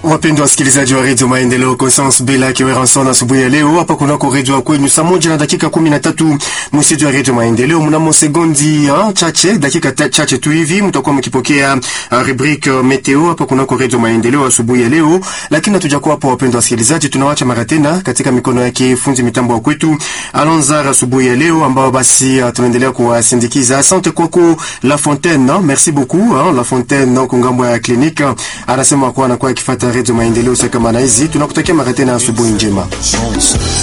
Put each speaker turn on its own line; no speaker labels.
Wapendwa wasikilizaji wa redio Maendeleo, Conscience Bela Kiweranson, asubuhi ya leo hapa kunako redio kwenu, saa moja na dakika kumi na tatu msitu wa redio Maendeleo. Mnamo sekondi uh, chache dakika ta, chache tu hivi mtakuwa mkipokea uh, rubrique uh, meteo hapa kunako redio Maendeleo asubuhi ya leo, lakini hatujakuwa hapo. Wapendwa wasikilizaji, tunawacha mara tena katika mikono yake fundi mitambo wa kwetu Alonzar asubuhi ya leo, ambao basi uh, tunaendelea kuwasindikiza. Asante kwako La Fontaine, no? merci beaucoup uh, La Fontaine no, kungambo ya kliniki uh, anasema kuwa anakuwa akifuata redio Maendeleo kama na hizi. Tunakutakia mara tena asubuhi njema.